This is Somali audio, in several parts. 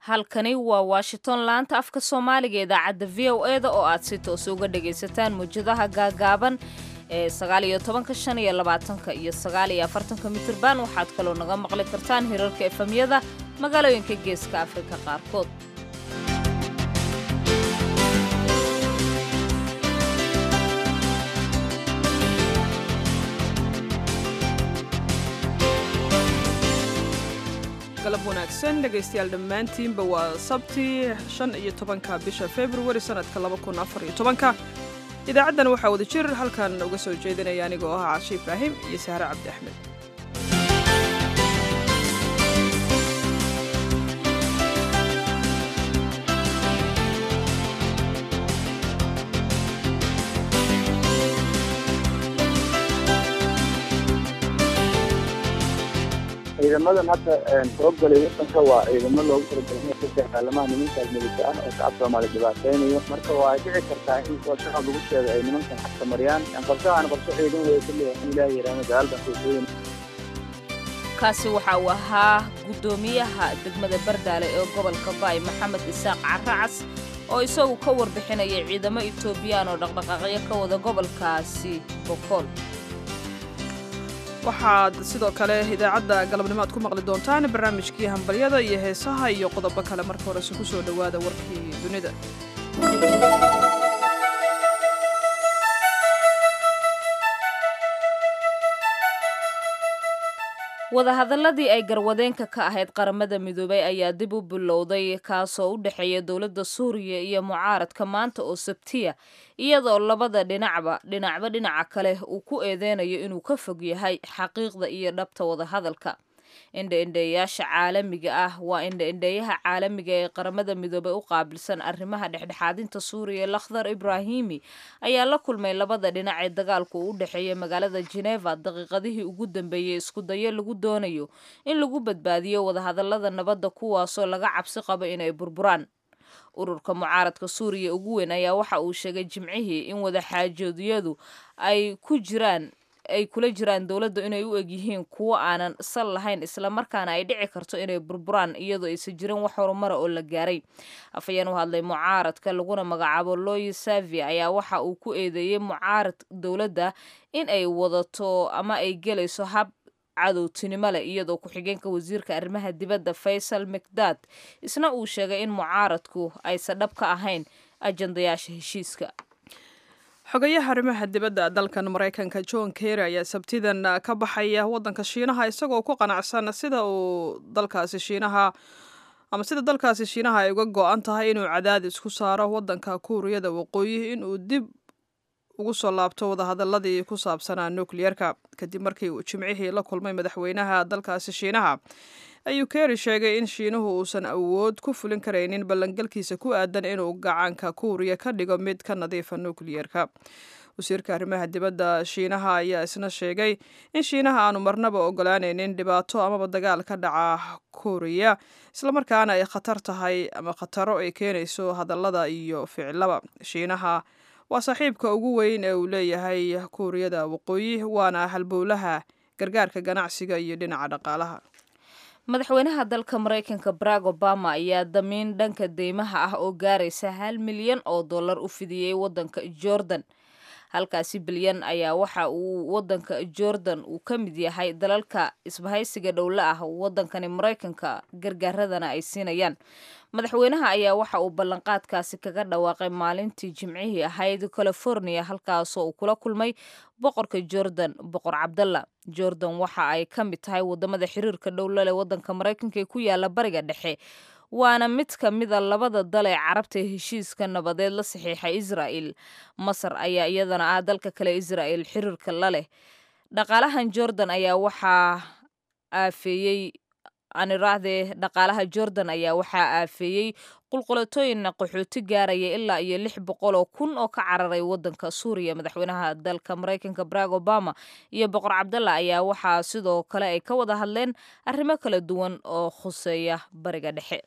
halkani waa washington laanta afka soomaaliga idaacadda v o e da oo aad si toos uga dhagaysataan muwjadaha gaagaaban ee sagaaliyo tobanka shan iyo labaatanka iyo sagaaliyo afartanka mitirban waxaad kaloo naga maqli kartaan hirarka efamyada magaalooyinka geeska afrika qaarkood galab wanaagsan dhegaystayaal dhammaantiinba waa sabti shan iyo tobanka bisha februari sannadka laba kun afar iyo tobanka idaacaddan waxaa wada jir halkan uga soo jeedinaya anigoo ah cashi ibraahim iyo sahre cabdi axmed ciidamadan hadda soo galay wadanka waa ciidamo loogu talagalay ka dagaalamaha nimanka almidika ah oo shacab soomaali dhibaateynayo marka waa dhici kartaa in kuwa shacab lagu sheego ay nimankan xakamariyaan qabsahan qabso ciidan wey kulliya in ilaah yiraahdo dagaaldan soosooyin kaasi waxa uu ahaa guddoomiyaha degmada bardaale ee gobolka baay maxamed isaaq caracas oo isagu ka warbixinaya ciidamo etoobiyaan oo dhaqdhaqaaqyo ka wada gobolkaasi bokool waxaad sidoo kale idaacadda galabnimo aad ku maqli doontaan barnaamijkii hambalyada iyo heesaha iyo qodobo kale marka horese ku soo dhowaada warkii dunida wadahadaladii ay garwadeenka ka ahayd qaramada midoobay ayaa dib u bilowday kaasoo u dhexeeya dowladda suuriya iyo mucaaradka maanta oo sabtiya iyadoo labada dhinacba dhinacba dhinaca kale uu ku eedeynayo inuu ka fog yahay xaqiiqda iyo dhabta wadahadalka indha-indheeyaasha caalamiga ah waa indha-indheeyaha caalamiga ee qaramada midoobay u qaabilsan arrimaha dhexdhexaadinta suuriya lakhdar ibraahimi ayaa la kulmay labada dhinac ee dagaalku u dhexeeya magaalada geneva daqiiqadihii ugu dambeeyey isku dayo lagu doonayo in lagu badbaadiyo wadahadalada nabadda kuwaasoo laga cabsi qabo inay burburaan ururka mucaaradka suuriya ugu weyn ayaa waxa uu sheegay jimcihii in wadaxaajoodyadu ay ku jiraan ay kula jiraan dowladda inay u egyihiin kuwo aanan sal lahayn islamarkaana ay dhici karto inay burburaan iyadoo aysan jirin wax horumara oo la gaaray afhayeen u hadlay mucaaradka laguna magacaabo loyi savi ayaa waxa uu ku eedeeyey mucaarad dowladda in ay wadato ama ay gelayso hab cadowtinimo leh iyadoo ku-xigeenka wasiirka arrimaha dibadda faysal mikdad isna uu sheegay in mucaaradku aysan dhab ka ahayn ajandayaasha heshiiska xogayaha arrimaha dibadda dalkan maraykanka john kerry ayaa sabtidan ka baxaya waddanka shiinaha isagoo ku qanacsan sida uu dalkaasi shiinaha ama sida dalkaasi shiinaha ay uga go-an tahay inuu cadaadis ku saaro waddanka kuuriyada waqooyi inuu dib ugu soo laabto wadahadaladii ku saabsanaa nukliyerka kadib markii uu jimcihii la kulmay madaxweynaha dalkaasi shiinaha ayuu kerry sheegay in shiinuhu uusan awood ku fulin karaynin ballangalkiisa ku aadan inuu gacanka kuuriya ka dhigo mid ka nadiifa nukliyerka wasiirka arrimaha dibadda shiinaha ayaa isna sheegay in shiinaha aanu marnaba ogolaanaynin dhibaato amaba dagaal ka dhaca kuuriya islamarkaana ay khatar tahay ama khataro ay keenayso hadallada iyo ficilaba shiinaha waa saaxiibka ugu weyn ee uu leeyahay kuuriyada waqooyi waana halbowlaha gargaarka ganacsiga iyo dhinaca dhaqaalaha madaxweynaha dalka maraykanka barack obama ayaa damiin dhanka deymaha ah oo gaaraysa hal milyan oo dollar u fidiyey waddanka jordan halkaasi bilyan ayaa waxa uu waddanka jordan uu ka mid yahay dalalka isbahaysiga dhowle ah waddankani maraykanka gargaaradana ay siinayaan madaxweynaha ayaa waxa uu ballanqaadkaasi kaga dhawaaqay maalintii jimcihii ahayd california halkaasoo uu kula kulmay boqorka jordan boqor cabdalla jordan waxa ay ka mid tahay wadamada xiriirka dhowlale waddanka maraykanka ee ku yaala bariga dhexe waana mid ka mida labada dal ee carabta ee heshiiska nabadeed la saxiixay israa'el masar ayaa iyadana ah dalka kale israa'el xiriirka la leh dhaqaalahan jordan ayaa waxaa aafeeyey anirahdee dhaqaalaha jordan ayaa waxaa aafeeyey qulqulatooyinna qaxooti gaaraya ilaa iyo lix boqol oo kun oo ka cararay waddanka suuriya madaxweynaha dalka maraykanka barack obama iyo boqor cabdalla ayaa waxaa sidoo kale ay ka wada hadleen arrimo kala duwan oo khuseeya bariga dhexe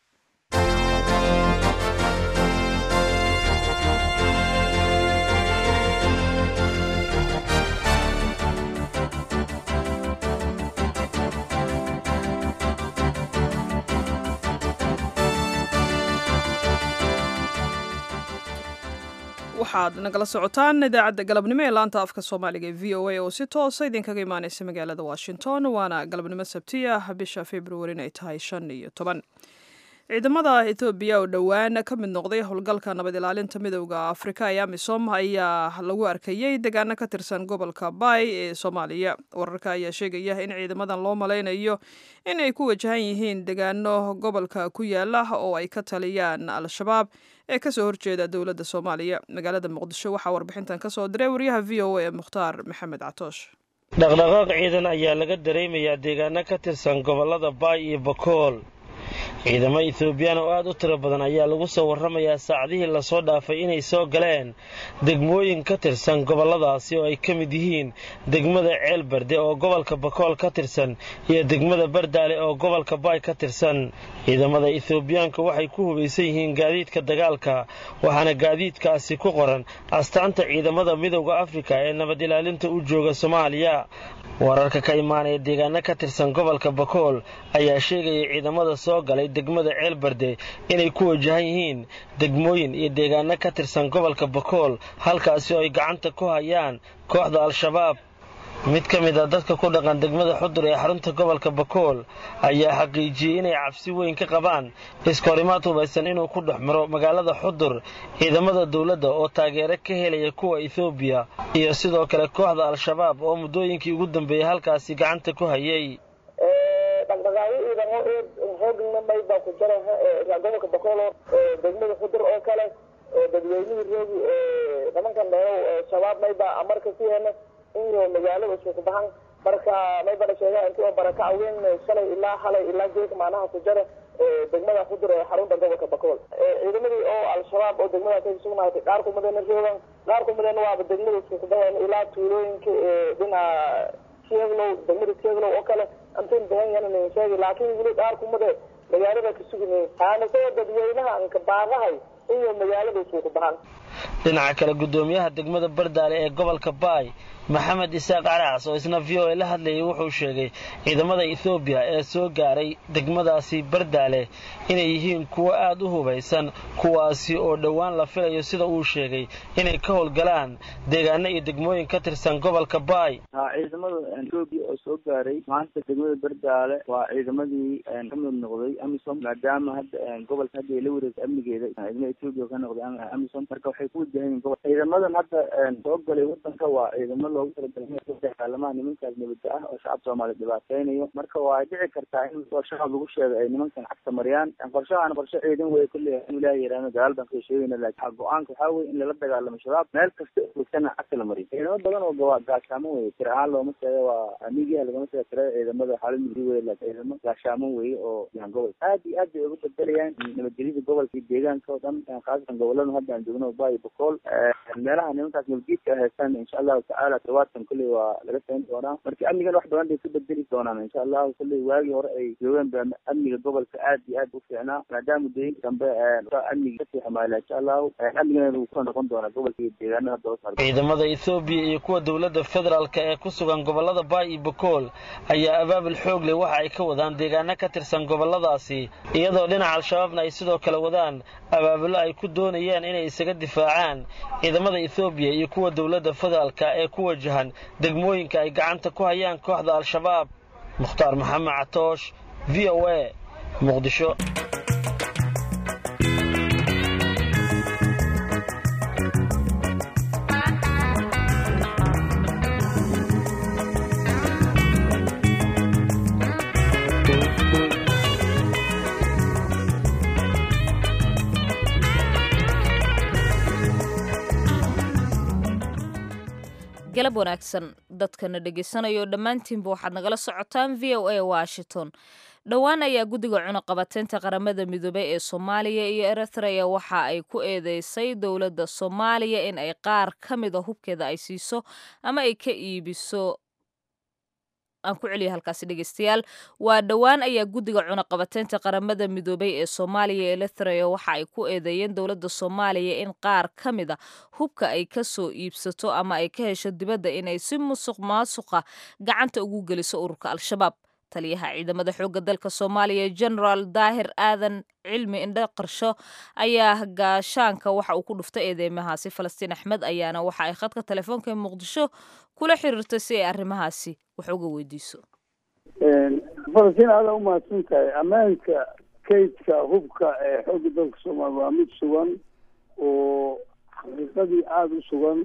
waxaad nagala socotaan idaacadda galabnimo ee laanta afka soomaaliga ee v o a oo si toosa idinkaga imaaneysa magaalada washington waana galabnimo sabti ah bisha februarin ay tahay shan iyo toban ciidamada ethoobiya oo dhowaan ka mid noqday howlgalka nabad ilaalinta midowda afrika ee amisom ayaa lagu arkayey degaano ka tirsan gobolka bay ee soomaaliya wararka ayaa sheegaya in ciidamadan loo malaynayo in ay ku wajahan yihiin degaano gobolka ku yaala oo ay ka taliyaan al-shabaab ee kasoo horjeeda dowladda soomaaliya magaalada muqdisho waxaa warbixintan kasoo diray wariyaha v o a ee mukhtaar maxamed catoosh dhaqdhaqaaq ciidan ayaa laga dareemayaa deegaano ka tirsan gobolada baay iyo bakool ciidamo ethoobiyan oo aad u tiro badan ayaa lagu soo warramayaa saacadihii lasoo dhaafay inay soo galeen degmooyin ka tirsan gobolladaasi oo ay ka mid yihiin degmada ceelbarde oo gobolka bakool ka tirsan iyo degmada bardaale oo gobolka baay ka tirsan ciidamada ethoobiyaanka waxay ku hubaysan yihiin gaadiidka dagaalka waxaana gaadiidkaasi ku qoran astaanta ciidamada midowda afrika ee nabad ilaalinta u jooga soomaaliya wararka ka imaanaya deegaano ka tirsan gobolka bakool ayaa sheegaya ciidamada soo galay degmada ceelbarde inay ku wajahan yihiin degmooyin iyo deegaano ka tirsan gobolka bakool halkaasi oo ay gacanta ku hayaan kooxda al-shabaab mid ka mid a dadka ku dhaqan degmada xudur ee xarunta gobolka bakool ayaa xaqiijiyey inay cabsi weyn ka qabaan iskahorimaad hubaysan inuu ku dhex maro magaalada xudur ciidamada dowladda oo taageero ka helaya kuwa ethoobiya iyo sidoo kale kooxda al-shabaab oo muddooyinkii ugu dambeeyey halkaasi gacanta ku hayay dhaqdhaqaaqyo ciidamo hoogna may baa ku jira gobolka bakool degmada xudur oo kale dadweynihii roogi nimankan dheerow shabaab may baa amarka ku hena iyo magaalada isku bahan marka may bana sheegaa intii oo barakaca weyn shalay ilaa halay ilaa geeka maanaha ku jira degmada xudur ee xarunta gobolka bakool ciidamadii oo al-shabaab oo degmadaas ay sugnaatay qaar kumadana roogan qaar kumadana waaba degmada isku baheen ilaa tuulooyinka dhinaca sieglow degmada sieglow oo kale antin bahan yanan sheegi laakiin weli qaar kumade magaalada ka sugnayn aanasoo dadweynaha anka baaqahay iyo magaalada isku bahan dhinaca kale guddoomiyaha degmada bardaale ee gobolka baay maxamed isaaq caraas oo isna v o a la hadlayay wuxuu sheegay ciidamada ethoobiya ee soo gaaray degmadaasi bardaale inay yihiin kuwo aad u hubaysan kuwaasi oo dhowaan la filayo sida uu sheegay inay ka howlgalaan deegaano iyo degmooyin ka tirsan gobolka baay ha ciidamada etoobiya oo soo gaaray maanta degmada bardaale waa ciidamadii ka mid noqday amisom maadaama hadda gobolka hadda ay la wareegtay amnigeeda ciidamada etoobiya ka noqday amisom marka waxay ku wajahan yihin gobol ciidamadan hadda soo galay wadanka waa ciidamo loogu talagalay dagaalamaha nimankaas nabada ah oo shacab soomaaliya dhibaateynayo marka waa dhici kartaa in shacab lagu sheego ay nimankan cagta mariyaan qorshahaan qorshe ciidan wey kulle in ilaaha yaraano dagaal baan ka sheegayna laakiin go-aanka waxaa weye in lala dagaalamo shabaab meel kasta joogtana cagta la mariyo ciidamo badan oo gawaa gaashaaman weye tir ahaan looma sheega waa migiha lagama sheega tirada ciidamada xaalad mugdi weye laakiin ciidamo gaashaaman weye oo yan gobol aad iyo aad bay ugu bedelayaan nabadgelyada gobolka iyo deegaanka oo dhan khaasatan gobolada hadda aan joogno baay bakool meelaha nimankaas nabadgeedka haystaan insha allahu tacaala todobaadkan kulley waa laga sayn doonaa marka amnigan wax badan bay ka bedeli doonaan insha allahu kulley waagii hore ay joogeen ba amniga gobolka aad iyo aad u fiicnaa maadaama muddooyinka dambe amniga kasii xumaayla insha allahu amnigana wuu kusoo noqon doonaa gobolka iyo deegaanada hadda hoos ciidamada ethoobiya iyo kuwa dowladda federaalka ee ku sugan gobolada baay iyo bakool ayaa abaabul xoog leh waxa ay ka wadaan deegaano ka tirsan goboladaasi iyadoo dhinaca al-shabaabna ay sidoo kale wadaan abaabulo ay ku doonayaan inay isaga difaacaan ciidamada ethoobiya iyo kuwa dowladda federaalka ee ku wajahan degmooyinka ay gacanta ku hayaan kooxda al-shabaab mukhtaar maxamed catoosh v o a muqdisho galab wanaagsan dadkana dhegeysanayao dhammaantiinba waxaad nagala socotaan v o a washington dhowaan ayaa guddiga cunuqabateynta qaramada midoobey ee soomaaliya iyo eritrea waxa ay ku eedeysay dowladda soomaaliya in ay qaar ka mida hubkeeda ay siiso ama ay ka iibiso aan ku celiya halkaasi dhegeystayaal waa dhowaan ayaa guddiga cunuqabateynta qaramada midoobey ee soomaaliya ee eritrea waxa ay ku eedeeyeen dowladda soomaaliya in qaar ka mida hubka ay ka soo iibsato ama ay ka hesho dibadda inay si musuq maasuqa gacanta ugu geliso ururka al-shabaab taliyaha ciidamada xoogga dalka soomaaliya genaraal daahir aadan cilmi indho qarsho ayaa gaashaanka waxa uu ku dhuftay eedeymahaasi falastiin axmed ayaana waxa ay khadka telefoonka ee muqdisho kula xiriirtay si ay arrimahaasi wax uga weydiiso falastiin aada u mahadsan tahay ammaanka kaydka hubka ee xoogga dalka soomaaliya waa mid sugan oo xaqiiqadii aada u sugan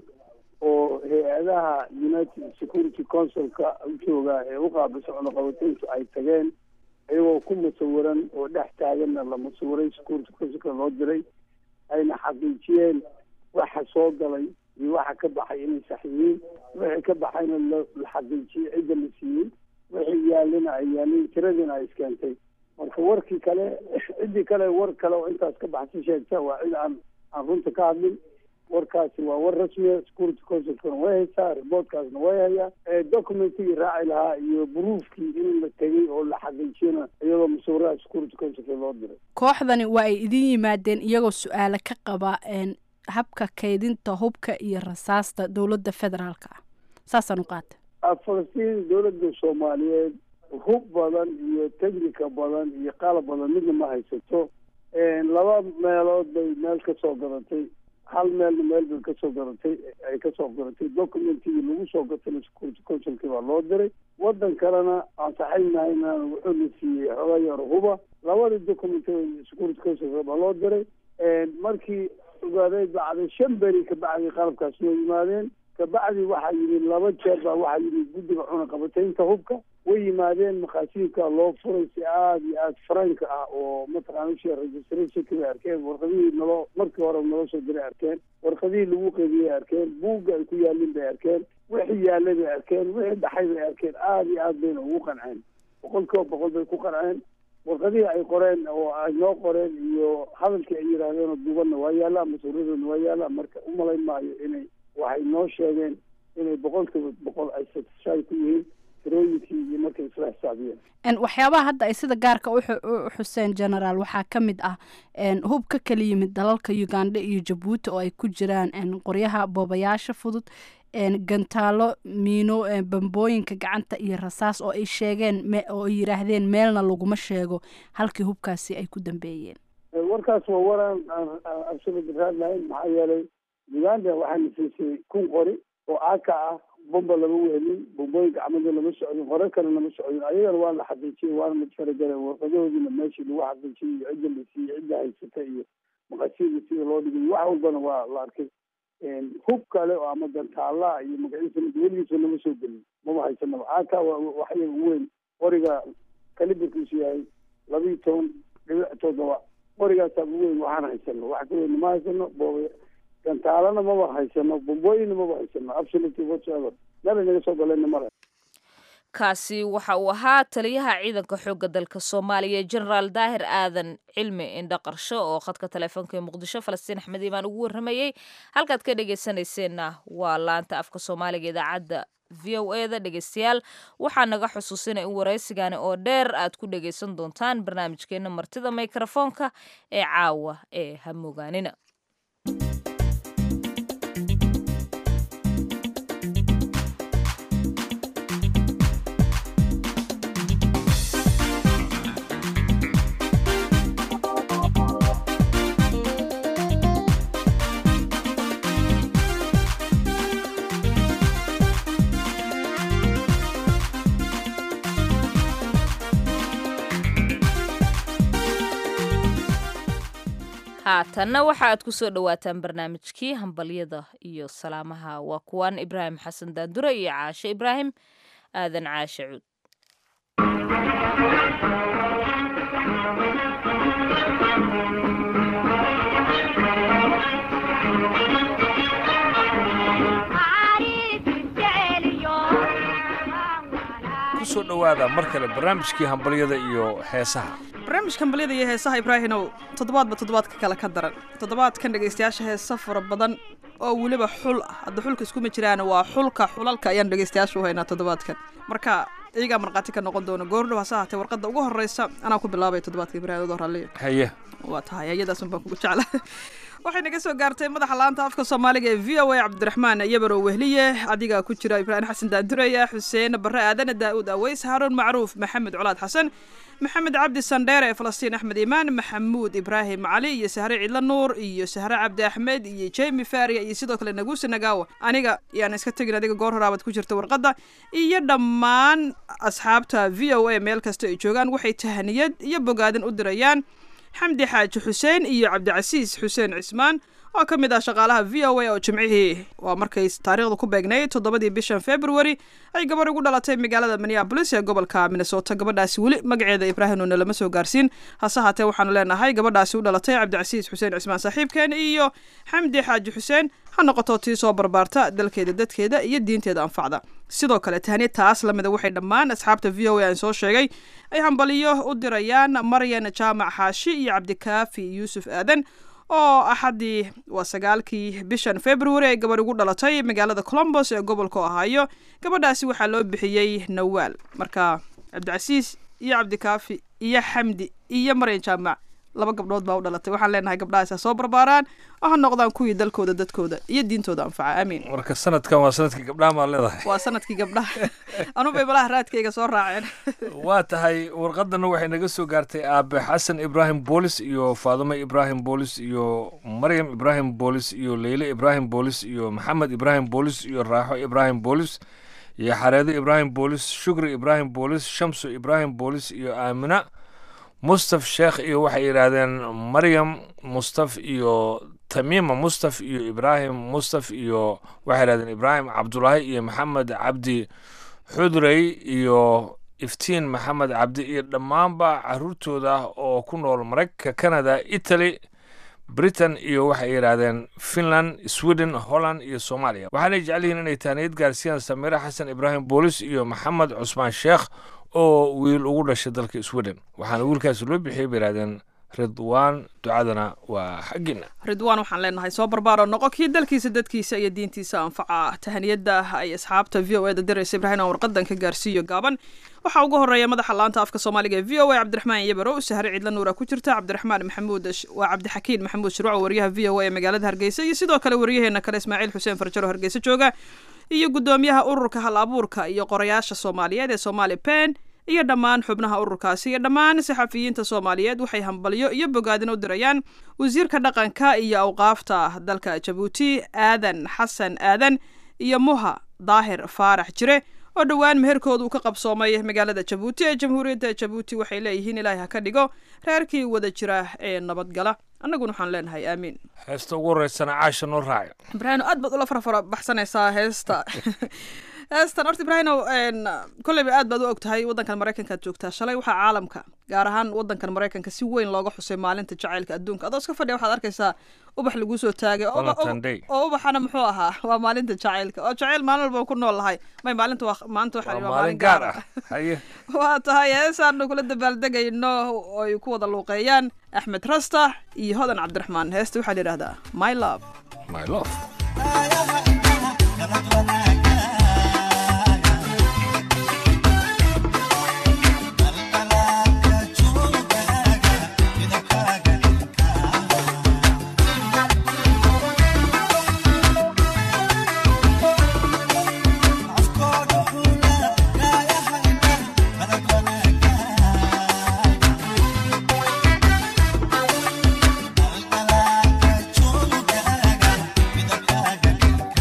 oo hay-adaha united security councilka u jooga ee u qaabisa cunaqabateyntu ay tageen iyagoo ku musawiran oo dhex taaganna la musawiray security councilka loo diray ayna xaqiijiyeen waxa soo galay iyo waxa ka baxay inay sax yihiin wixii ka baxayna la xaqiijiyey cidda la siiyey wixii yaalina ay yaalin tiradiina ay iskeentay marka warkii kale ciddii kale war kale oo intaas ka baxsi sheegta waa cid aan aan runta ka hadlin warkaasi waa war rasmiya security councilkana way haysaa reportkaasna way hayaa documentigii raaci lahaa iyo buruufkii in la tegay oo la xaqiijiyana iyadoo musawiraha security councilka loo diray kooxdani waa ay idin yimaadeen iyagoo su-aale ka qaba habka kaydinta hubka iyo rasaasta dowladda federaalka ah saasaan u qaata falastiin dowladda soomaaliyeed hub badan iyo technica badan iyo qalab badan midna ma haysato laba meelood bay meel ka soo gadatay hal meelna meel bay kasoo garatay ay kasoo garatay documentigii lagu soo gatayna security councilkii baa loo diray waddan kalena aan saxaynahayna wuxuu la siiyey xoga yar huba labadii document security councilka baa loo diray markii ogaaday bacday shan beri kabacdi qalabkaas noo yimaadeen kabacdi waxaa yimid laba jeer baa waxaa yimid guddiga cunaqabataynta hubka way yimaadeen makhaasiinka loo furay si aada iyo aada franka ah oo mataqaana shee registrationki bay arkeen warqadihii naloo markii hore nala soo diray arkeen warqadihii lagu qeybiyey arkeen buugga ay ku yaalin bay arkeen wixii yaalay bay arkeen wixii dhaxay bay arkeen aada iyo aad bayna ugu qanceen boqol kiiba boqol bay ku qanceen warqadihii ay qoreen oo ay noo qoreen iyo hadalkii ay yidhaahdeen oo duubanna waa yaallaa masuuradana waa yaallaa marka umalayn maayo inay waxay noo sheegeen inay boqol kiiba boqol ay satisfy ku yihiin tirooyinkii iyo markay isla xisaabiyeen waxyaabaha hadda ay sida gaarka u xuseen genaraal waxaa ka mid ah hub ka kala yimid dalalka uganda iyo jabuuti oo ay ku jiraan qoryaha boobayaasha fudud gantaalo miino bambooyinka gacanta iyo rasaas oo ay sheegeen oo ay yidhaahdeen meelna laguma sheego halkii hubkaasi ay ku dambeeyeen warkaas waa waraan absolut raad lahayn maxaa yeelay uganda waxaana siisay kun qori oo aka ah bomba lama wehelin bombooyinka camada lama socdin hore kale lama socdin ayagana waa la xaqiijiyey waana la faragala warqadahoodiina meeshii lagu xaqiijiyey iyo cidda la siiyey cidda haysata iyo maqasiida sida loo dhigay wax walbana waa la arkay hub kale oo ama gantaalaha iyo magaciisa weligiisa nama soo gelin mama haysanaba aka waxyaga ugu weyn qoriga kalibarkiisu yahay laba iyo toban dhibic toddoba qorigaasaa ugu weyn waxaan haysano wax ka weyn ma haysano booba gantaalana maba haysano bombooyinna maba haysano absolutely whatsoever meel ay naga soo galeenna male kaasi waxa uu ahaa taliyaha ciidanka xoogga dalka soomaaliya genaraal daahir aadan cilmi indho qarsho oo khadka teleefoonka ee muqdisho falastiin axmed imaan ugu warramayey halkaad ka dhegeysanayseena waa laanta afka soomaaliga idaacadda v o e da dhegeystayaal waxaa naga xusuusinay in waraysigani oo dheer aad ku dhegeysan doontaan barnaamijkeena martida mikrofoonka ee caawa ee hamogaanina haatanna waxa aad ku soo dhowaataan barnaamijkii hambalyada iyo salaamaha waa kuwan ibraahim xasan daandure iyo caashe ibraahim aadan caashe cuud kusoo dhowaada mar kale barnaamijkii hambalyada iyo heesaha barnaamijka hambalyada iyo heesaha ibraahinow toddobaadba toddobaadka kale ka daran toddobaadkan dhegaystayaasha heesa fara badan oo weliba xul ah hadda xulka iskuma jiraan waa xulka xulalka ayaan dhegaystayaasha u haynaa toddobaadkan marka iyagaa markhaati ka noqon doona goordhow hase haatee warqadda ugu horreysa anaa ku bilaabay toddobaadka ibraahim adoo raalliya haye waa tahay ayadaasun baan kugu jecla waxay naga soo gaartay madaxa laanta afka soomaaliga ee v o a cabdiraxmaan yabarow wehliye adigaa ku jira ibraahim xasan daandureya xuseen bare aadane daa'uud aweys haaruun macruuf maxamed colaad xasan maxamed cabdi sandheere ee falastiin axmed imaan maxamuud ibraahim cali iyo sahre cidlo nuur iyo sahre cabdi axmed iyo jemi faria iyo sidoo kale naguusi nagaawa aniga yaan iska tegin adiga goor horaabad ku jirta warqadda iyo dhammaan asxaabta v o a meel kasta ay joogaan waxay tahaniyad iyo bogaadin u dirayaan xamdi xaaji xuseen iyo cabdicasiis xuseen cismaan oo ka mid ah shaqaalaha v o a oo jimcihii waa markay taariikhda ku beegnayd toddobadii bishan february ay gabarh ugu dhalatay magaalada minneabolis ee gobolka minnesota gabadhaasi weli magaceeda ibraahimnuna lama soo gaarsiin hase haatee waxaanu leenahay gabadhaasi u dhalatay cabdicasiis xuseen cismaan saaxiibkeen iyo xamdi xaaji xuseen ha noqoto tii soo barbaarta dalkeeda dadkeeda iyo diinteeda anfacda sidoo kale tahniya taas lamida waxay dhammaan asxaabta v o a aan soo sheegay ay hambaliyo u dirayaan maryan jaamac xaashi iyo cabdikaafi yuusuf aadan oo axaddii waa sagaalkii bishan february ay gabadh ugu dhalatay magaalada colombos ee gobolka ohaayo gabadhaasi waxaa loo bixiyey nawaal marka cabdicasiis iyo cabdikaafi iyo xamdi iyo maryan jaamac laba gabdhood baa u dhalatay waxaan leenahay gabdhahaas ha soo barbaaraan oo ha noqdaan kuwii dalkooda dadkooda iyo diintooda anfaca aamiin marka sanadkan waa sanadkii gabdhaha maa leedahay waa sanadkii gabdhaha anubay malaha raadkayga soo raaceen waa tahay warqadana waxay naga soo gaartay aabe xasan ibraahim boolis iyo faadume ibraahim boolis iyo maryam ibraahim boolis iyo leyle ibraahim boolis iyo maxamed ibraahim boolis iyo raaxo ibraahim boolis iyo xareedo ibraahim boolis shukri ibraahim boolis shamsu ibraahim boolis iyo aamina mustaf sheekh iyo waxay yidhaahdeen maryam mustaf iyo tamiima mustaf iyo ibraahim mustaf iyo waxay yidhahdeen ibraahim cabdulaahi iyo maxamed cabdi xudrey iyo iftiin maxamed cabdi iyo dhammaanba caruurtooda oo ku nool maraykanka canada italy britain iyo waxay yidhaahdeen finland sweden holland iyo soomaaliya waxaanay jecel yihiin inay taaniyad gaarsiiyaan samiire xasan ibraahim boolis iyo maxamed cusmaan sheekh oo wiil ugu dhashay dalka sweden waxaana wiilkaasi loo bixiyay bay yidhahdeen ridwaan ducadana waa xaggiina ridwaan waxaan leenahay soo barbaaro noqo kii dalkiisa dadkiisa iyo diintiisa anfaca tahaniyadda ay asxaabta v o e da diraysa ibraahim aan warqadan ka gaarsiiyo gaaban waxaa ugu horeeya madaxa laanta afka soomaaliga ee v o a cabdiraxmaan yabarow sahre cidla nuura ku jirta cabdiraxmaan maxamuud waa cabdixakiin maxamuud shirwaco wariyaha v o a ee magaalada hargeysa iyo sidoo kale wariyaheena kale ismaaciil xuseen farjaro hargeysa jooga iyo guddoomiyaha ururka hal abuurka iyo qorayaasha soomaaliyeed ee soomaali pen iyo dhammaan xubnaha ururkaasi iyo dhammaan saxafiyiinta soomaaliyeed waxay hambalyo iyo bogaadin u dirayaan wasiirka dhaqanka iyo awqaafta dalka jabuuti aadan xasan aadan iyo muha daahir faarax jire oo dhowaan meherkooda uu ka qabsoomay magaalada jabuuti ee jamhuuriyadda jabuuti waxay leeyihiin ilaahay ha ka dhigo reerkii wada jira ee nabadgala annaguna waxaan leenahay aamiin heesta ugu horeysana caasha noo raaca ibraahim aad baad ula farafara baxsanaysaa heesta heestan horta ibraahimow kolleyba aad baad u og tahay waddankan maraykankaad joogtaa shalay waxaa caalamka gaar ahaan waddankan maraykanka si weyn looga xusay maalinta jacaylka adduunka adoo iska fadhiya waxaad arkaysaa ubax laguu soo taagay oo ubaxana muxuu ahaa waa maalinta jacaylka oo jacayl maalin walba ku nool lahay may maalinta waa maanta waxaa waa maalin gaar ah waa tahay heesaanu kula dabaaldegayno oy ku wada luuqeeyaan axmed rasta iyo hodan cabdiraxmaan heesta waxaa la yidhahdaa my love my love Midabkaaga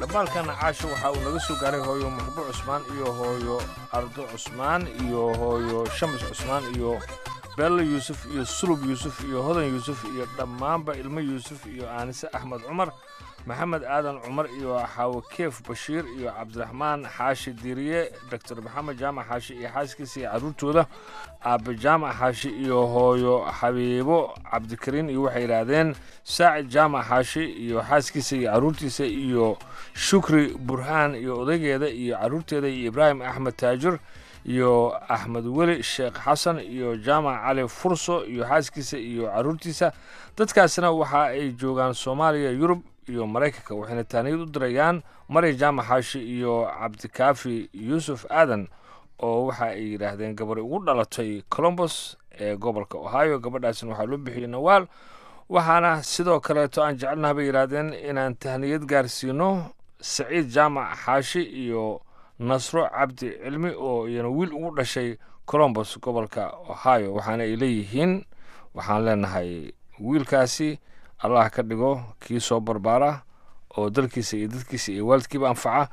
dhambaalkana caasho waxaa uu naga soo gaaray hooyo muxbo cusmaan iyo hooyo ardo cusmaan iyo hooyo shamis cusmaan iyo beello yuusuf iyo sulub yuusuf iyo hodan yuusuf iyo dhammaanba ilmo yuusuf iyo aanise axmed cumar maxamed aadan cumar iyo xaawakeef bashiir iyo cabdiraxmaan xaashi diiriye doctor maxamed jaamac xaashi iyo xaaskiisa iyo carruurtooda aabe jaamac xaashi iyo hooyo xabiibo cabdikariin iyo waxay yidhaahdeen saacid jaamac xaashi iyo xaaskiisa iyo carruurtiisa iyo shukri burhaan iyo odaygeeda iyo carruurteeda iyo ibraahim axmed taajir iyo axmed weli sheekh xasan iyo jaamac cali furso iyo xaaskiisa iyo carruurtiisa dadkaasina waxa ay joogaan soomaaliya yurub iyo maraykanka waxayna taaniyad u dirayaan marya jaamac xaashi iyo cabdikaafi yuusuf aadan oo waxa ay yidhaahdeen gabar ugu dhalatay colombos ee gobolka ohio gabadhaasina waxaa loo bixiyey nawaal waxaana sidoo kaleeto aan jecelnaha bay yidhaahdeen inaan tahniyad gaarsiino saciid jaamac xaashi iyo nasro cabdi cilmi oo iyana wiil ugu dhashay colombos gobolka ohio waxaana ay leeyihiin waxaan leenahay wiilkaasi allah ka dhigo kii soo barbaara oo dalkiisa iyo dadkiisa iyo waalidkiiba anfaca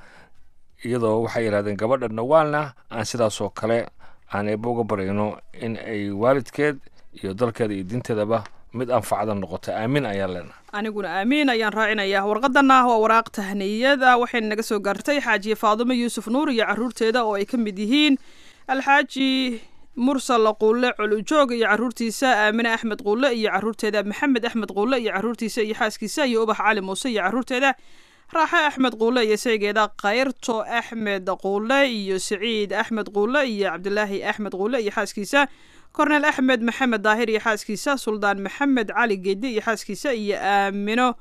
iyadoo waxay yidhahdeen gabadha nawaalna aan sidaasoo kale aan eeba uga barayno in ay waalidkeed iyo dalkeeda iyo diinteedaba mid anfacda noqoto aamin ayaan leenahay aniguna aamiin ayaan raacinayaa warqadana waa waraaq tahniyada waxayna naga soo gaartay xaajiye faadumo yuusuf nuur iyo carruurteeda oo ay ka mid yihiin alxaaji mursal quulle colujoog iyo carruurtiisa aamine axmed quulle iyo carruurteeda maxamed axmed quulle iyo carruurtiisa iyo xaaskiisa iyo ubax cali muuse iyo carruurteeda raaxe axmed quulle iyo saygeeda kayrto axmed quulle iyo siciid axmed quulle iyo cabdilaahi axmed quulle iyo xaaskiisa korneel axmed maxamed daahir iyo xaaskiisa suldaan maxamed cali geedi iyo xaaskiisa iyo aamino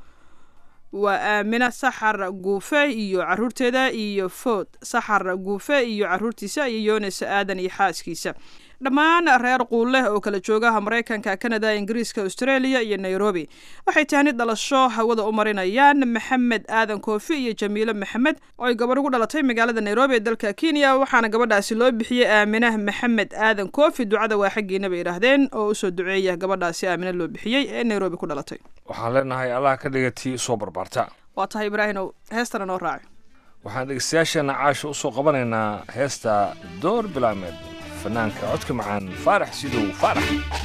waa aamina saxar guufe iyo carruurteeda iyo food saxar guufe iyo carruurtiisa iyo yoonis aadan iyo xaaskiisa dhammaan reer quulleh oo kala joogaha maraykanka kanada ingiriiska australia iyo nairobi waxay tahni dhalasho hawada u marinayaan maxamed aadan koofi iyo jamiile maxamed oo ay gabadh ugu dhalatay magaalada nairobi ee dalka kenya waxaana gabadhaasi loo bixiyey aaminah maxamed aadan koofi ducada waa xaggiina bay idhaahdeen oo usoo duceeya gabadhaasi aamina loo bixiyey ee nairobi ku dhalatay waxaan leenahay allah ka dhiga tii soo barbaarta waa tahay ibraahinow heestana noo raaci waxaan dhegeystayaasheenna caasha u soo qabanaynaa heesta door bilaameed fanaanka codka macaan faarax sidow faarax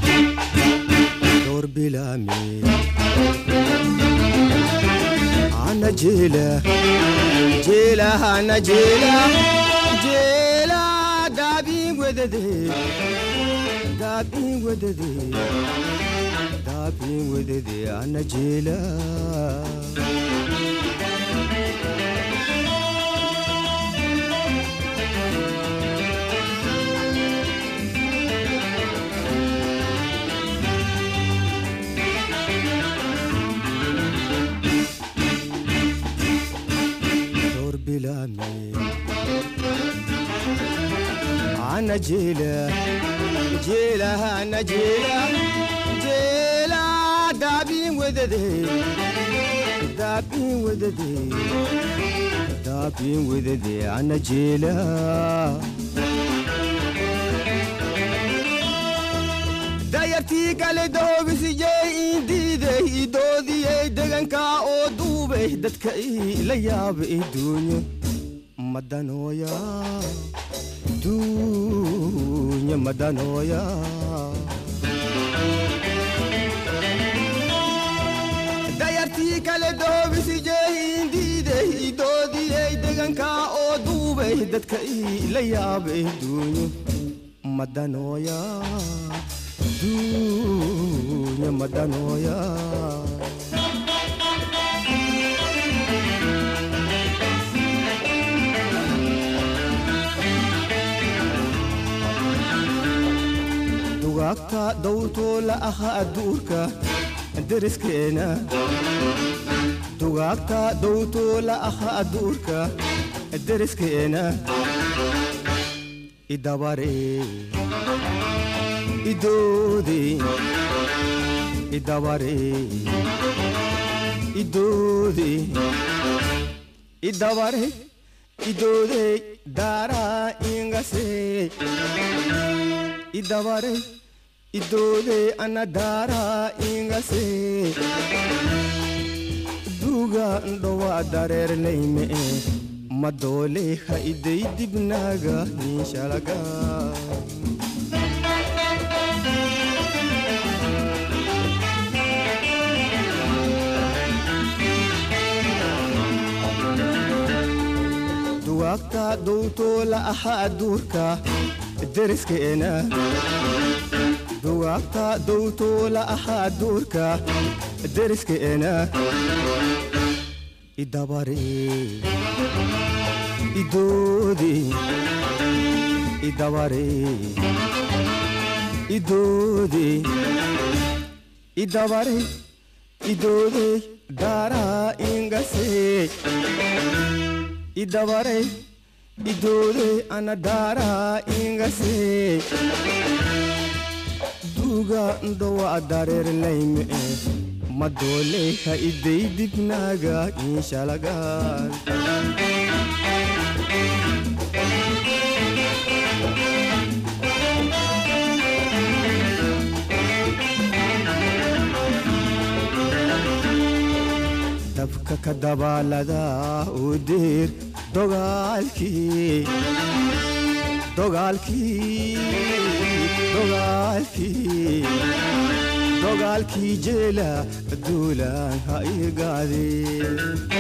door bilaame ana jeela jeela ana jeela jeela daabiin wedade daabiin wedade daabiin wedade ana jeela door bilaame ana jeela jeela ana jeela jeela daabiin wedade daabiin wedade daabiin wedade ana jeela dayartii kale doobisijey indiiday idoodiyey degankaa oo duubay dadka ila yaaba iduunyo madanooya duunya madanooya dayartii kale doobisijey indiiday idoodiyey degankaa oo duubay dadka ila yaaba iduunyo madanooya duunya madanooya dugaagta dawrtoo la aha adduurka deriskeena dugaagta dawrtoo la aha adduurka deriskeena idabaree idoode idabare idoode idabare idoode daara ingase idabare idoode ana daara ingase duuga ndhowa dareerlayme ma doole ha iday dibnaaga inshalaga duwaagta dowtoola ahaa duurka deriskeena duwaagta dowtoola ahaa duurka deriskeena idabare idoode idabare idoode idabare idoode daaraa ingase idabare idoode ana daaraa ingase duuga ndhowa dareerlayme ma doole ha iday dibnaaga inshalagaan dabka ka dabaalada u diir dogaalkii dogaalkii dogaalkii dogaalkii jeela duulaan ha igaadeen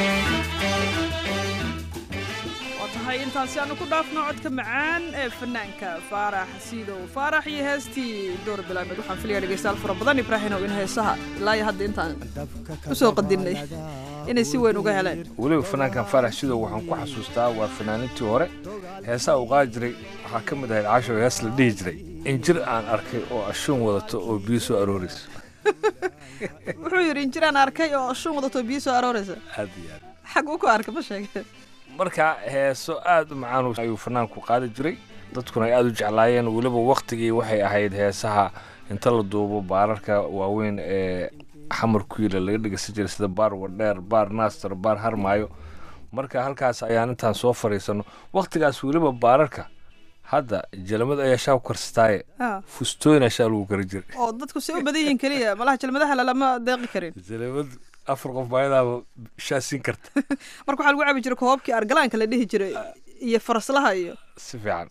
waa tahay intaasi aanu ku dhaafno codka macaan ee fanaanka faarax siidow faarax iyo heestii door bilaameed waxaan filaya dhegeystayaal fara badan ibraahinow in heesaha ilaa iyo hadda intaan usoo qadinnay inay si weyn uga heleen weliba fanaankan faarax sidow waxaan ku xasuustaa waa fanaanintii hore heesaha uu qaadi jiray waxaa ka mid ahayd casho hees la dhihi jiray injir aan arkay oo ashuun wadato oo biyo soo aroorayso wuxuu yidhi injiraan arkay oo ashuun wadato biyo soo arooraysa aad iyo aad xaguu ku arkay ma sheege marka heeso aad u macaan ayuu fanaanku qaadi jiray dadkuna ay aad u jeclaayeen weliba waktigii waxay ahayd heesaha inta la duubo baararka waaweyn ee xamar kuyiila laga dhegeysan jiray sida baar wadheer baar naaster baar harmaayo marka halkaas ayaan intaan soo fadhiisano waktigaas weliba baararka hadda jalamad ayaa shaa ku karsataaye Ah. fustooyna shaa lagu kari jiray oo dadku si u badan yihiin keliya malaha jalmadaha lalama deeqi karin jalamad afar qof baayadaaba shaa siin karta marka waxaa lagu cabi jiray koobabkii argalaanka la dhihi jiray iyo faraslaha iyo si fiican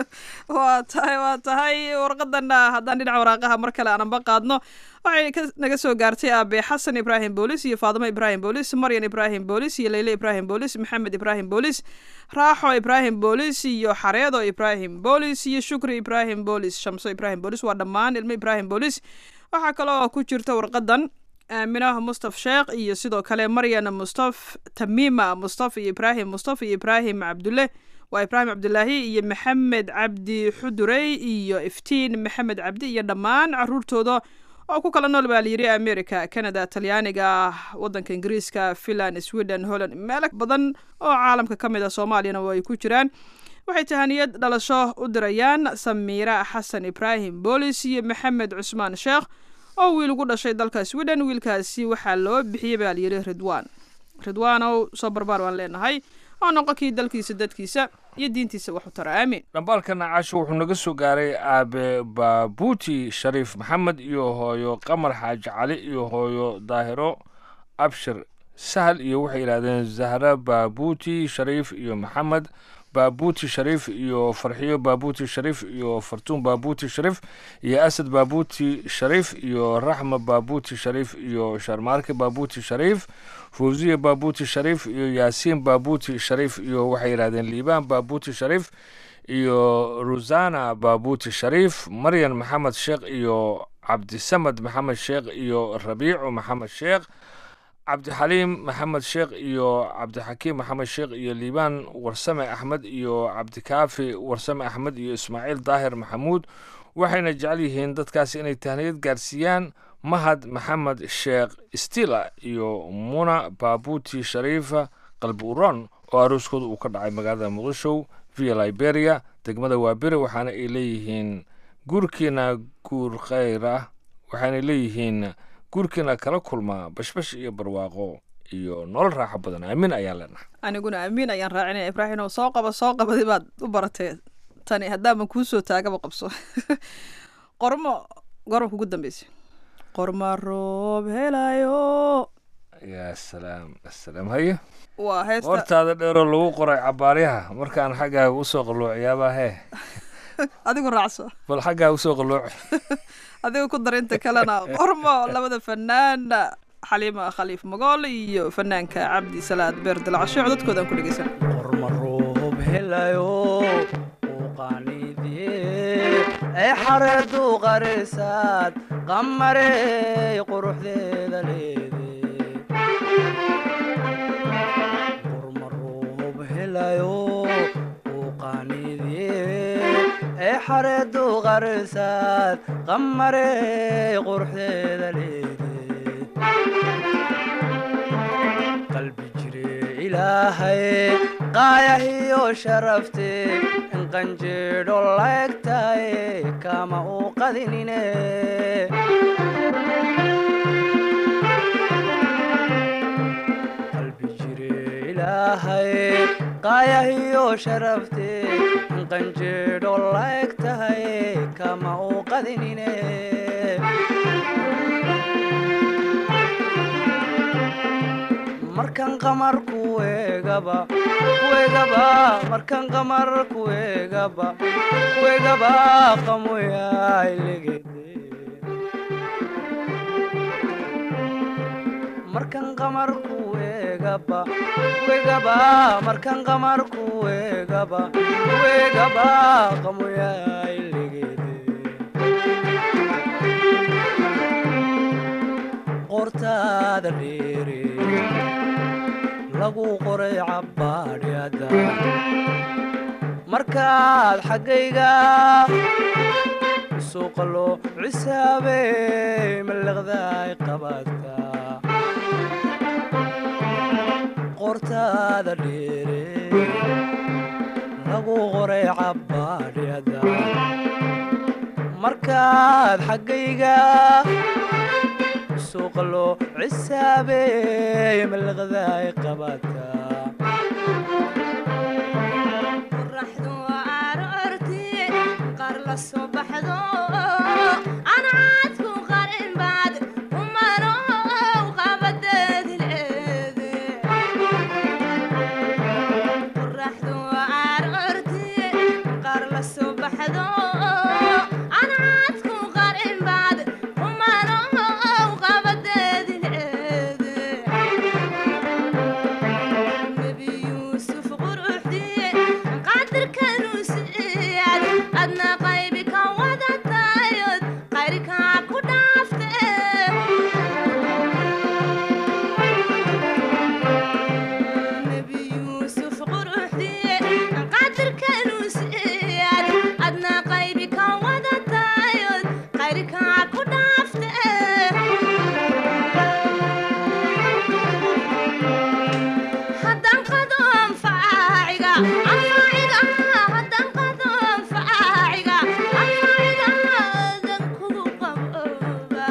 waa tahay waa tahay warqadana haddaan dhinaca waraaqaha mar kale aananba qaadno waxay ka- naga soo gaartay aabe xasan ibraahim boolis iyo faadimo ibraahim boolis maryan ibraahim boolis iyo leyle ibraahim boolis maxamed ibraahim boolis raaxo ibraahim boolis iyo xareedo ibraahim boolis iyo shukri ibraahim boolis shamso ibraahim boolis waa dhammaan ilmo ibraahim boolis waxaa kaloo ku jirta warqadan aaminah mustaf sheekh iyo sidoo kale maryan mustaf tamiima mustaf iyo ibraahim mustaf iyo ibraahim cabdulle waa ibraahim cabdulaahi iyo maxamed cabdi xudurey iyo iftiin maxamed cabdi iyo dhammaan caruurtooda oo ku kala nool baa layidhi america canada talyaaniga wadanka ingiriiska finland sweden holland meelo badan oo caalamka ka mid a soomaaliyana way ku jiraan waxay tahaniyad dhalasho u dirayaan samiira xasan ibraahim boolis iyo maxamed cusmaan sheekh oo wiil ugu dhashay dalka sweden wiilkaasi waxaa loo bixiyey baa layidhi ridwaan ridwaanow soo barbaar waan leenahay oo noqonkii dalkiisa dadkiisa iyo diintiisa wax u tara aamin dhambaalkana caasho wuxuu naga soo gaaray aabe baabuuti shariif maxamed iyo hooyo qamar xaaji cali iyo hooyo daahiro abshir sahal iyo waxay yidhahdeen zahra baabuuti shariif iyo maxamed baabuuti shariif iyo farxiyo baabuuti shariif iyo fartuun baabuuti shariif iyo asad baabuuti shariif iyo raxma baabuuti shariif iyo sharmaarke baabuuti shariif fawziya baabuuti shariif iyo yaasiin baabuuti shariif iyo waxay yidhahdeen liibaan baabuuti shariif iyo rusana baabuuti shariif maryan maxamed sheekh iyo cabdisamad maxamed sheekh iyo rabiicu maxamed sheekh cabdixaliim maxamed sheekh iyo cabdixakiim maxamed sheekh iyo liibaan warsame axmed iyo cabdikaafi warsame axmed iyo ismaaciil daahir maxamuud waxayna jecel yihiin dadkaas inay tahniyad gaarsiiyaan mahad maxamed sheekh stila iyo muna baabuuti shariifa qalbi uron oo arooskooda uu ka dhacay magaalada muqdisho via liberia degmada waabire waxaana ay leeyihiin guurkiina guur khayr ah waxaana leeyihiin guurkiina kala kulmaa bashbash iyo barwaaqo iyo nolol raaxo badan aamin ayaan leenahay aniguna amiin ayaan raacinaya ibraahim oo soo qaba soo qabadi baad u baratee tani haddaaban kuu soo taagaba qabso qormo gorma kugu dambeysay qorma roob helayo yaa salaam asalaam haye waa heesta hortaada dheeroo lagu qoray cabaaryaha markaan xaggaaga usoo qalluuciyaabaa hee adigu raacso bal xaggaaga usoo qalluuci adiga ku dar inta kalena qormo labada fanaan xaliima khaliif magool iyo fanaanka cabdi salaad beer dilcasho codadkoodan ku dhegeysan qormaroob helayo uqaanidie ay xareedu qarisaad qamarey quruxdeeda leede qormaroob helayo uqaanidie ay xareedu qarisaad qamarey quruxdeeda leede qalbi jire ilaahay qaayahiyo sharafte in qanjeedho laegtahay kama u qadinine qalbi jire ilaahay qaayahiyo sharafte in qanjeedho laegtahay kama u qadinine markan qamar kuegaba kuegaba markan qamar kuegaba kuegaba qamoyailegede markan qamar kuegaba kuegaba markan qamar kuegaba kuegaba qamoyailegede qortaada dheere lagu qoray cabbaadhyada markaad xaggayga suuqalo cisaabey mallaqdaay qabaadka qortaada dheere lagu qoray cabbaadhyada markaad xaggayga suuqalo cisaabey mallaqdaay qabaadka qoraxdu aroorti qaar la soo baxdo anaadku qarin baad umano qabadeedi leede qoraxdu aroorti qaar la soo baxdo anaadku qarin baad umano qabadeedi leede nebi yuusuf quruxdii qadirkanu siiyad adna qaybi ka wadatayod qayrkaa ku dhaafte nebi yuusuf quruxdii qadirkanu siiyad adna qaybi ka wadatayod qayrkaa ku dhaafte haddaan qado anfaaciga anfaaciga haddaan qado anfaaciga anfaaciga dan kugu qabooba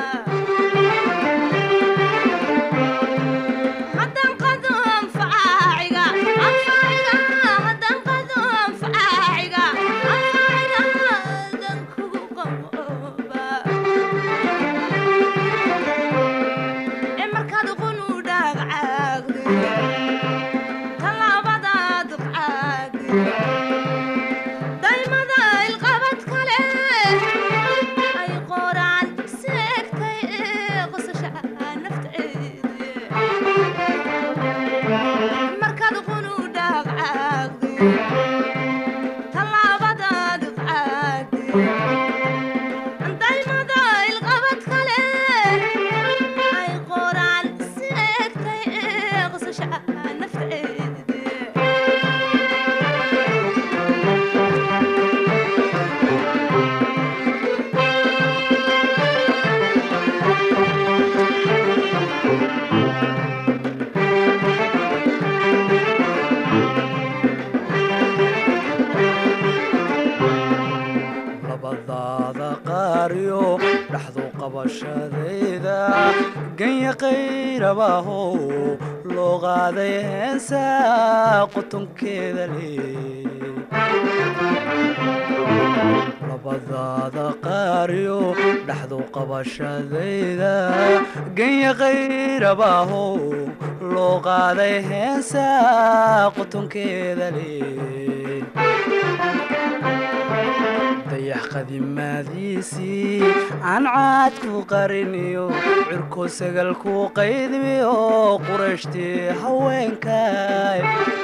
haddaan qado anfaaciga anfaaciga haddaan qado anfaaciga anfaaciga dan kugu qabooba ee markaad qunu dhaagcaagde talaabadaad qaadi daymada ilqabad kale ay qoraan seegtay ee qosasha nafteedi markaad qunu dhaagcaagde talaabadaad qaadi daymada ilqabad kale ay qoraan seegtay ee qosasha nafteedi labadaada qaariyo dhaxdu qabashadayda ganya qayrabaho loo qaaday heensa qutunkeeda le labadaada qaariyo dhaxdu qabashadayda ganya qayrabaahow loo qaaday heesa qutunkeeda leh dayax qadimaadiisii aan caad ku qariniyo cirko sagal ku qaydmiyo qurashtii haweenkay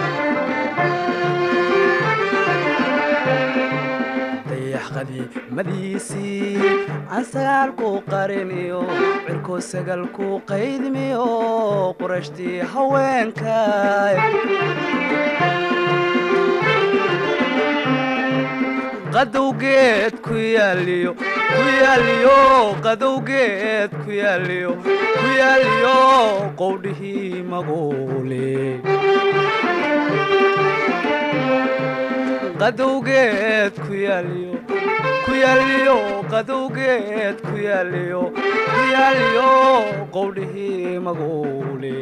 dayax qadiimadiisii aan sagaal ku qariniyo cirko sagal ku qaydmiyo qurashtii haweenkay qadowgeed ku yaaliyo ku yaaliyo qadowgeed ku yaaliyo ku yaaliyo qowdhihii maguule qadowgeed ku yaaliyo ku yaaliyo qadowgeed ku yaaliyo ku yaaliyo qowdhihii maguule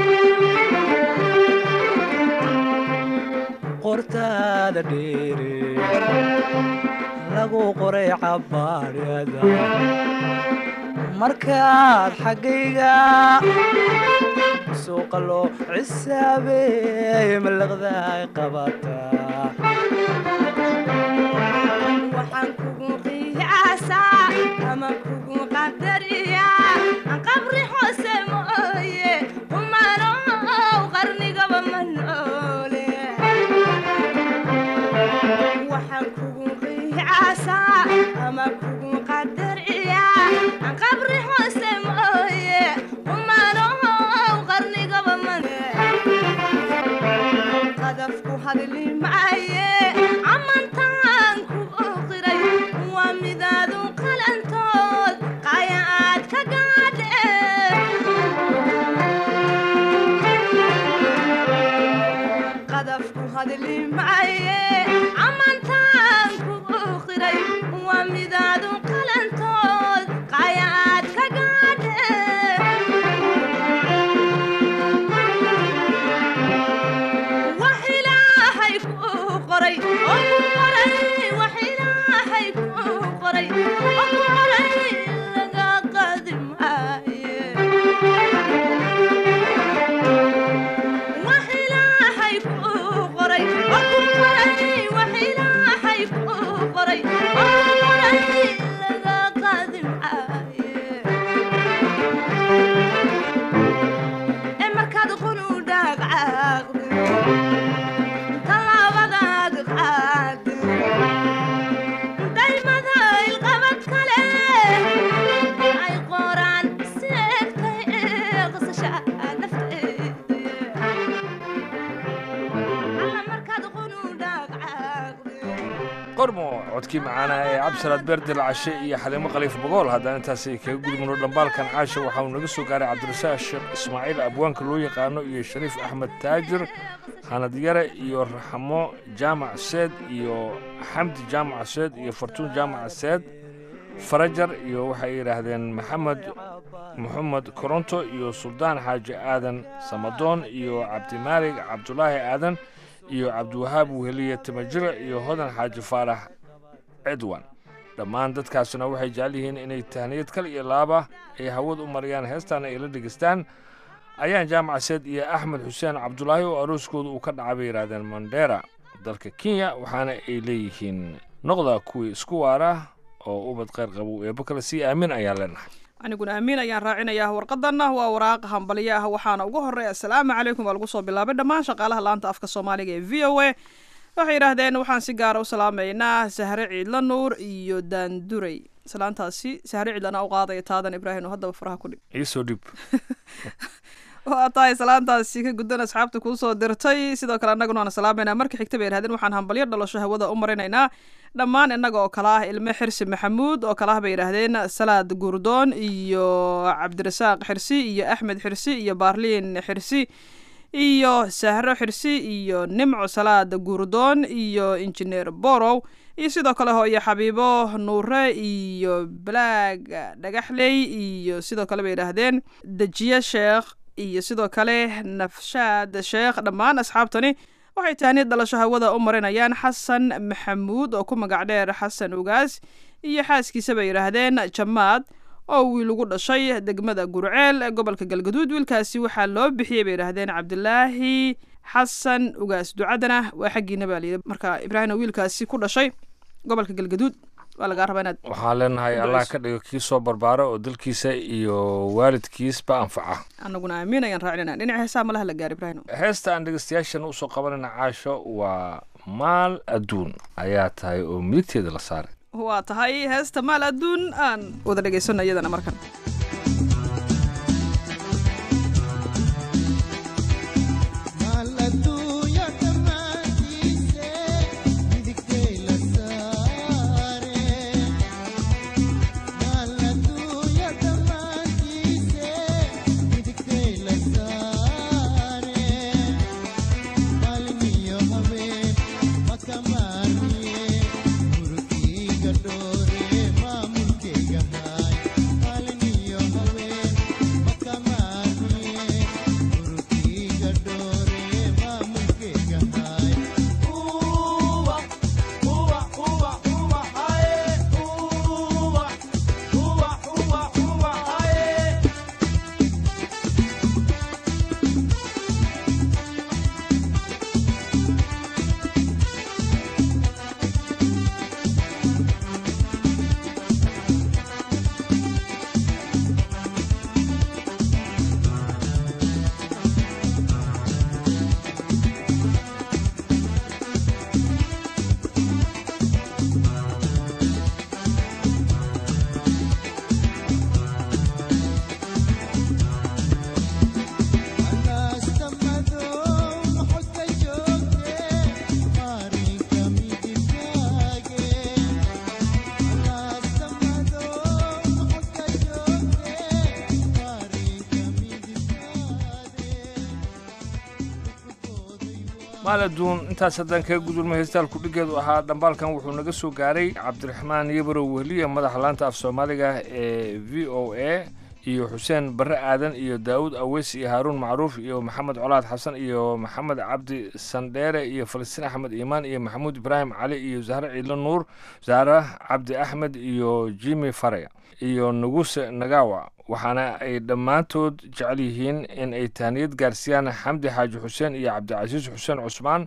qortaada dheere lagu qoray cabaadhada markaad xaggayga suuqa loo cisaabeey malaqdaay qabataa waxaan kugu qiyaasaa ama kugu qadariyaa qabri hoose mooye kumanow qarnigaba ma noole waxaan kugu qiyaasaa ama kugu qadariyaa qabri hoose mooye kumanow qarnigaba ma qadafku hadli maaye amantaan ku oqiray waa midaadu qalantood qaya aad ka gaadhe qadafku hadli maaye amantaan ku oqiray waa midaadu qalantood qaya aad ka gaadhe wax ilaahay kuu qoray oo ku qoray wax ilaahay kuu qoray oo ku qoray laga qaadi maaye wax ilaahay kuu qoray oo ku qoray wax ilaahay kuu qoray oo ku qoray laga qaadi maaye ee markaad qunu dhaaqcaaqdo tallaabadaad qaado daymada ilqabad kale ay qoraan si egtay ee qasasha nafteeda alla markaad qunu dhaaqcaaqdo qormo codkii macaana ee cabdisalaad beerdel cashe iyo xaliimo khaliif bogool haddaan intaasi kaga gudubno dhambaalkan caasha waxaa uu naga soo gaaray cabdirasaaq sheekh ismaaciil abwaanka loo yaqaano iyo shariif axmed taajir hanad yare iyo raxmo jaamac seed iyo xamdi jaamac seed iyo fartuun jaamac seed farajar iyo waxay yidhaahdeen maxamed moxamed koronto iyo suldaan xaaji aadan samadoon iyo cabdimaalig cabdulaahi aadan iyo cabdiwahaab weheliye timajire iyo hodan xaaji faarax cidwan dhammaan dadkaasina waxay jecel yihiin inay tahniyad kal iyo laaba ay hawad u mariyaan heestaana ay la dhegaystaan ayaan jaamac seed iyo axmed xuseen cabdulaahi oo arooskooda uu ka dhacay bay yidhaahdeen mandera dalka kenya waxaana ay leeyihiin noqda kuwii isku waara oo ubad khayr qabow eebbo kale sii aamin ayaan leenahay aniguna amiin ayaan raacinayaa warqadanna waa waraaq hambalyo ah waxaana ugu horreeya asalaamu calaykum baa lagu soo bilaabay dhammaan shaqaalaha laanta afka soomaaliga ee v o a waxay yidhaahdeen waxaan si gaara u salaamaynaa sahre ciidla nuur iyo daanduray salaantaasi sahre ciidlana u qaadaya taadan ibraahim oo haddaba faraha ku dhig iisoo dhib waa tahay salaantaasi ka guddan asxaabta kuu soo dirtay sidoo kale annaguna waan salaamaynaa marka xigta bay yidhahdeen waxaan hambalyo dhalasho hawada u marinaynaa dhammaan innaga oo kale ah ilme xirsi maxamuud oo kale ah bay yidhaahdeen salaad gurdoon iyo cabdirasaaq xirsi iyo axmed xirsi iyo baarliin xirsi iyo sahro xirsi iyo nimco salaad gurdoon iyo injineer borow iyo sidoo kale hooyo xabiibo nuure iyo balaag dhagaxley iyo sidoo kale bay yidhaahdeen dejiye sheekh iyo sidoo kale nafshaad sheekh dhammaan asxaabtani waxay tahniyad dhalasho hawada u marinayaan xasan maxamuud oo ku magac dheer xasan ugaas iyo xaaskiisa bay yidhaahdeen jamaad oo wiil ugu dhashay degmada gurceel ee gobolka galgaduud wiilkaasi waxaa loo bixiyey bay yidhaahdeen cabdilaahi xasan ugaas ducadana waa xaggiina baa layidhi marka ibraahim oo wiilkaasi ku dhashay gobolka galgaduud waa lagaa rabaa inaad waxaan leenahay allah ka dhigo kii soo barbaara oo dalkiisa iyo waalidkiisba anfaca annaguna aamin ayaan raacinayna dhinaca heesaha malaha la gaar ibraahim heesta aan dhegeystayaashan usoo qabanayna caasho waa maal adduun ayaa tahay oo midigteeda la saaray waa tahay heesta maal adduun aan wada dhegaysano iyadana markan maal adduun intaas haddaan kaga gudulma heestaalku dhigeedu ahaa dhambaalkan wuxuu naga soo gaaray cabdiraxmaan yabarow wehliya madaxa laanta af soomaaliga ee v o a iyo xuseen barre aadan iyo daawud aweys iyo haaruun macruuf iyo maxamed colaad xasan iyo maxamed cabdi sandheere iyo falastiin axmed iimaan iyo maxamuud ibraahim cali iyo zahre ciidlo nuur zahre cabdi axmed iyo jimi fare iyo nuguse nagawa waxaana ay dhammaantood jecel yihiin in ay tahniyad gaarsiiyaan xamdi xaaji xuseen iyo cabdicasiis xuseen cusmaan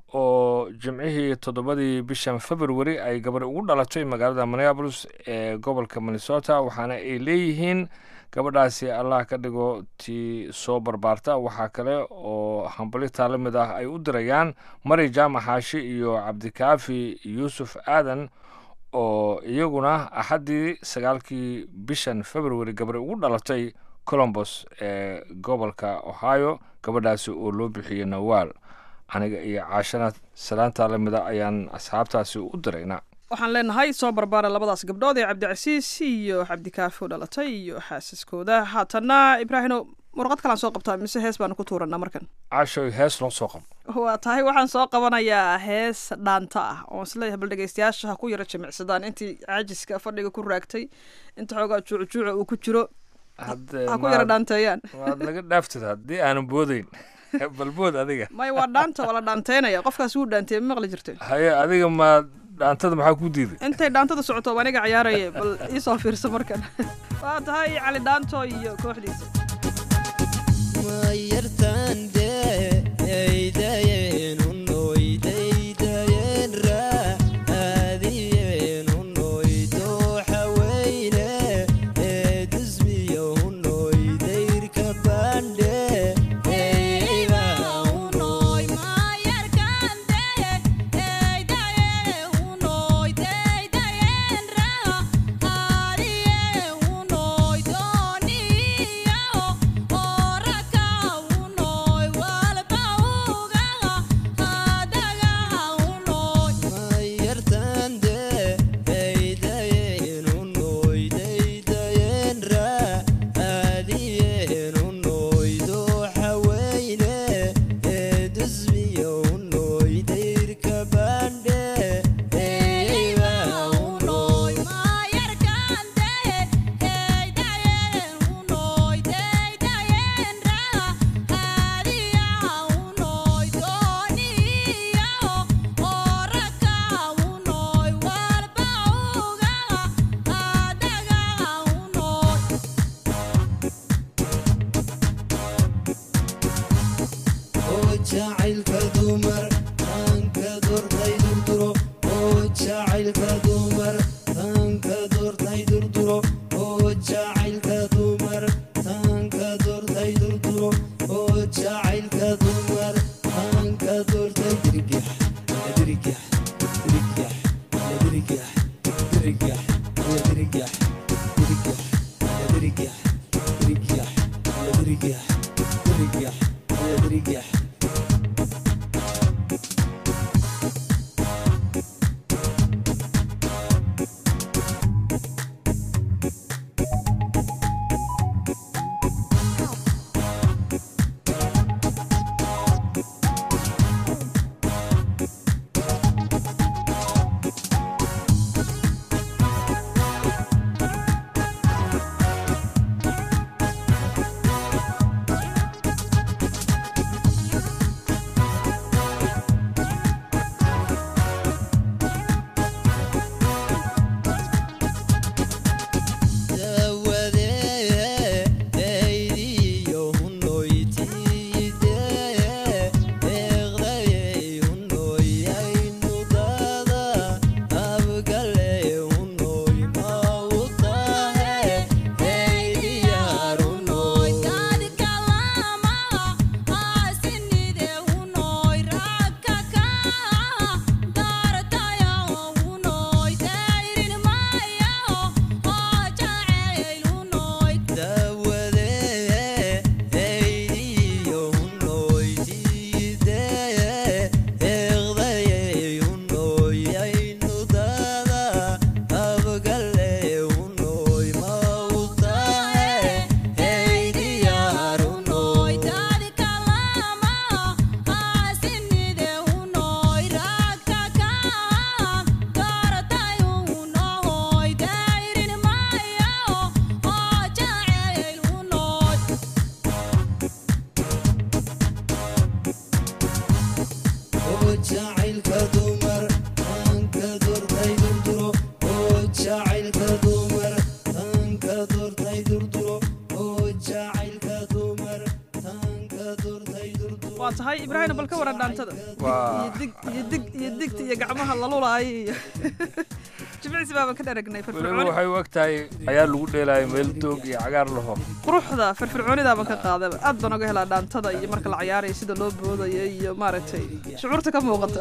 oo jimcihii toddobadii bishan februari ay gabar ugu dhalatay magaalada minneabolis ee gobolka minnesota waxaana ay leeyihiin gabadhaasi allah ka dhigo tii soo barbaarta waxaa kale oo hambalitaa la mid ah ay u dirayaan mari jaamac xaashi iyo cabdikaafi yuusuf aadan oo iyaguna axaddii sagaalkii bishan februari gabari ugu dhalatay colombos ee gobolka ohio gabadhaasi oo loo bixiyey nawaal aniga iyo caashana salaantaa la mida ayaan asxaabtaasi u dirayna waxaan leenahay soo barbaara labadaas gabdhood ee cabdicasiis iyo cabdikaafi u dhalatay iyo xaasaskooda haatanna ibraahino warqad kalaan soo qabtaa mise hees baanu ku tuuranaa markan caashoy hees noo soo qabo waa tahay waxaan soo qabanayaa hees dhaanta ah oon isleeyahay bal dhegeystayaasha ha ku yaro jimicsadaan intii caajiska fadhiga ku raagtay inta xoogaa juucjuuca uu ku jiro ha ku yaro dhaanteeyaan waad naga dhaaftid haddii aanan boodayn balbood adiga may waa dhaanta waa la dhaanteynaya qofkaas wuu dhaanteye ma maqli jirte haye adiga ma dhaantada maxaa ku diiday intay dhaantada socoto waa aniga ciyaaraya bal iisoo fiirsa markan waa tahay cali dhaanto iyo kooxdiisa Ora ka unoy walba tahay ibraahim bal ka waran dhaantada Waa- iyo dig iyo dig iyo digta iyo gacmaha lalulaaya iyo jimicsi baaban ka dharagnay weliba firfircooni waxay u eg tahay ayaa lagu dheelaayo meel doog iyo cagaar laho quruxda firfircoonidaaban ka qaadaba aad baan oga helaa dhaantada iyo marka la cayaarayo sida loo boodayo iyo maaragtay shucuurta ka muuqata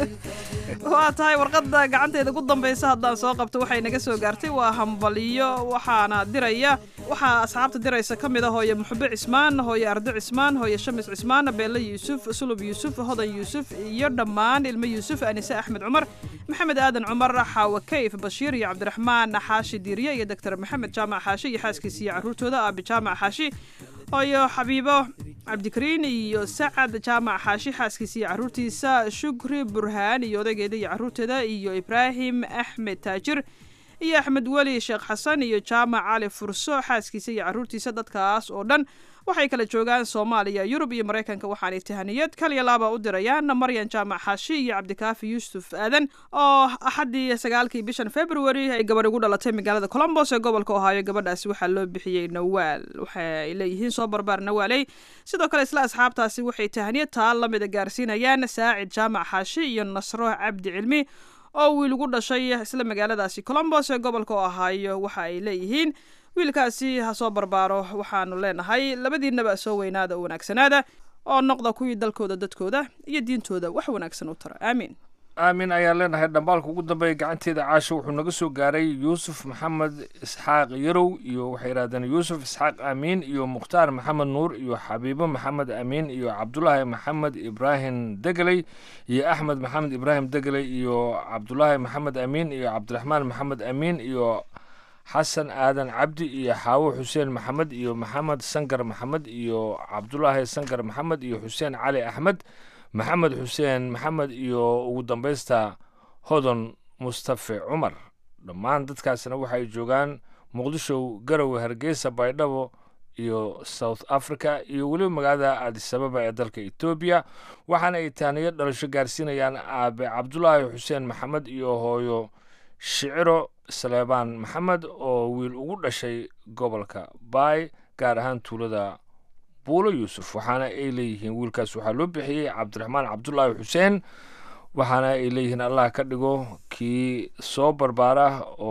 waa tahay warqadda gacanteeda ugu dambaysa haddaan soo qabto waxay naga soo gaartay waa hambaliyo waxaana diraya waxaa asxaabta diraysa ka mid ah hooye muxube cismaan hooye ardo cismaan hooye shamis cismaan beelle yuusuf sulub yuusuf hodan yuusuf iyo dhammaan ilmo yuusuf anise axmed cumar maxamed aadan cumar xaawa kayf bashiir iyo cabdiraxmaan xaashi diiriye iyo doctor maxamed jaamac xaashi iyo xaaskiisa iyo caruurtooda aabi jaamac xaashi hooyo xabiibo cabdikariin iyo sacad jaamac xaashi xaaskiisa iyo caruurtiisa shukri burhaan iyo odaygeeda iyo caruurteeda iyo ibraahim axmed taajir iyo axmed weli sheekh xasan iyo jaamac cali furso xaaskiisa iyo caruurtiisa dadkaas oo dhan waxay kala joogaan soomaaliya yurub iyo maraykanka waxaanay tahaniyad kaliya laaba u dirayaan maryan jaamac xaashi iyo cabdikaafi yuusuf aadan oo axaddii sagaalkii bishan february ay gabadh ugu dhalatay magaalada colombos ee gobolka ohaayo gabadhaasi waxaa loo bixiyey nawaal waxay leeyihiin soo barbaar nawaaley sidoo kale isla asxaabtaasi waxay tahaniyad taa lamida gaarsiinayaan saacid jaamac xaashi iyo nasro cabdi cilmi oo wiil ugu dhashay isla magaaladaasi colombos ee gobolka ohaayo waxa ay leeyihiin wiilkaasi ha soo barbaaro waxaanu leenahay labadiinaba soo weynaada oo wanaagsanaada oo noqda kuwii dalkooda dadkooda iyo diintooda wax wanaagsan u tara aamiin aamin ayaan leenahay dhambaalka ugu dambeeya gacanteeda caasho wuxuu naga soo gaaray yuusuf maxamed isxaaq yarow iyo waxay yidhahdeen yuusuf isxaaq aamiin iyo mukhtaar maxamed nuur iyo xabiibo maxamed aamiin iyo cabdulaahi maxamed ibraahim degeley iyo axmed maxamed ibraahim degeley iyo cabdulaahi maxamed aamiin iyo cabdiraxmaan maxamed aamiin iyo xasan aadan cabdi iyo xaawo xuseen maxamed iyo maxamed sankar maxamed iyo cabdulaahi sankar maxamed iyo xuseen cali axmed maxamed xuseen maxamed iyo ugu dambaysta hodon mustafe cumar dhammaan dadkaasna waxay joogaan muqdisho garowe hargeysa baydhabo iyo south africa iyo weliba magaalada aadisababa ee dalka etoobiya waxaana ay taaniyo dhalasho gaarsiinayaan aabe cabdulaahi xuseen maxamed iyo hooyo shiciro saleebaan maxamed oo wiil ugu dhashay gobolka baay gaar ahaan tuulada buulo yuusuf waxaana ay leeyihiin wiilkaas waxaa loo bixiyey cabdiraxmaan cabdulaahi xuseen waxaana ay leeyihiin allah ka dhigo kii soo barbaara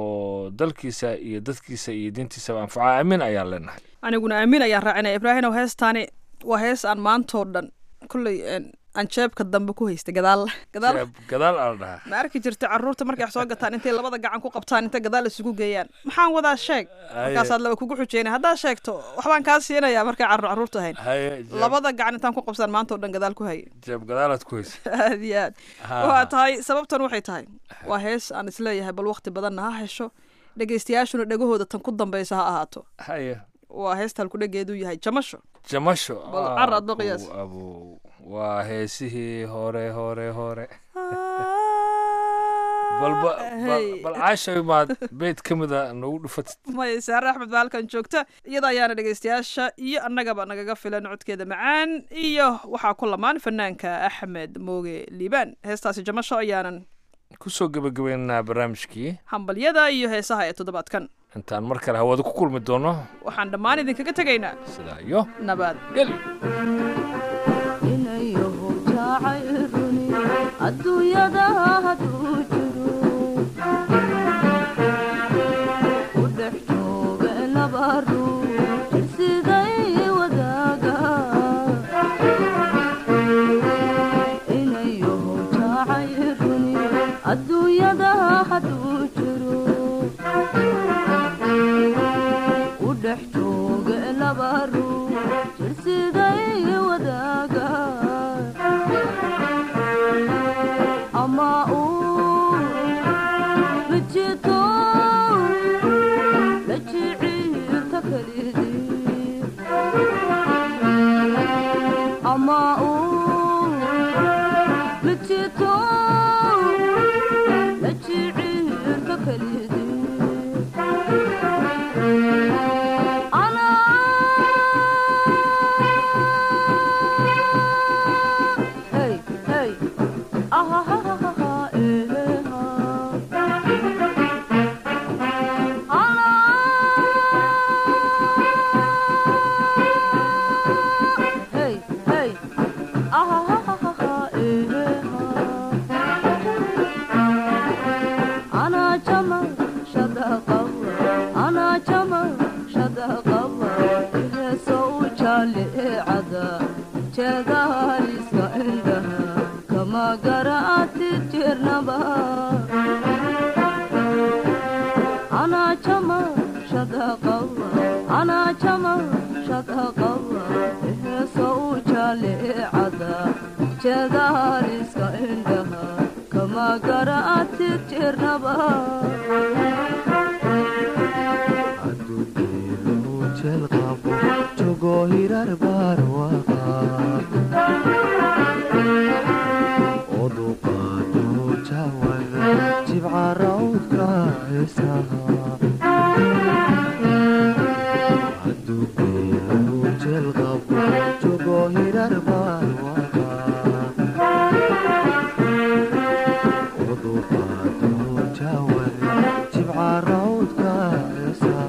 oo dalkiisa iyo dadkiisa iyo diintiisaba anfaca aamin ayaan leenahay aniguna aamin ayaan raacinaya ibraahimow heestaani waa hees aan maantoo dhan kolley aan jeebka dambe ku haystay gadaal gadaal gadaal aa la dhahaa ma arki jirta carruurta markay wax soo gataan intay labada gacan ku qabtaan intay gadaal isugu geeyaan maxaan wadaa sheeg markaasaad laba kugu xujeynay haddaad sheegto waxbaan kaa siinayaa markay carruur carruurta ahayn haye labada gacan intaan ku qabsaan maanta oo dhan gadaal ku hayay jeeb gadaalaad ku haysa aad iyo aad waa tahay sababtan waxay tahay waa hees aan isleeyahay bal waqti badanna ha hesho dhegeystayaashuna dhegahooda tan ku dambaysa ha ahaato haye waa heesta halkudhegeedu yahay jamasho jamasho Bal car aad ba qiyaas. abow waa heesihii hore hore hore balba Hey. bal caashay maad beyd ka mida nagu dhufatid maya saare axmed baa halkan joogta iyada ayaana dhegeystayaasha iyo annagaba nagaga filan codkeeda macaan iyo waxaa ku lamaan fanaanka axmed mooge liibaan heestaasi jamasho ayaanan kusoo gebagabeynaa barnaamijkii hambalyada iyo heesaha ee toddobaadkan intaan mar kale hawada ku kulmi doono waxaan dhammaan idinkaga tegaynaa sidaa iyo nabad geli inayahu jacayruni adduunyada hadduu jiro u dhex jooga laba ruux siday wadaaga inayahu jacayruni adduunyada hadduu jiro u dhex jooga laba ruux jirsiday wadaaga ama uu mijito la jiciirta kalidii ama uu mijito la jiciirta kalidii Hey, hey. Ah, ha, ha, ha, ha, eh, ha. Ah. Hey, hey. Ah, ha, kama garaati jirnaba anaa jama shadaqawa anaa jama shadaqawa heesa u jaleecada jeedaaliska indhaha kama garaati jirnaba jelqabo jogo hirar barwaqa oduqaado jawada jibca rawdka heesaha adugeelu jelqabo jogo hirar barwaqa oduqaado jawada jibca rawdka heesaha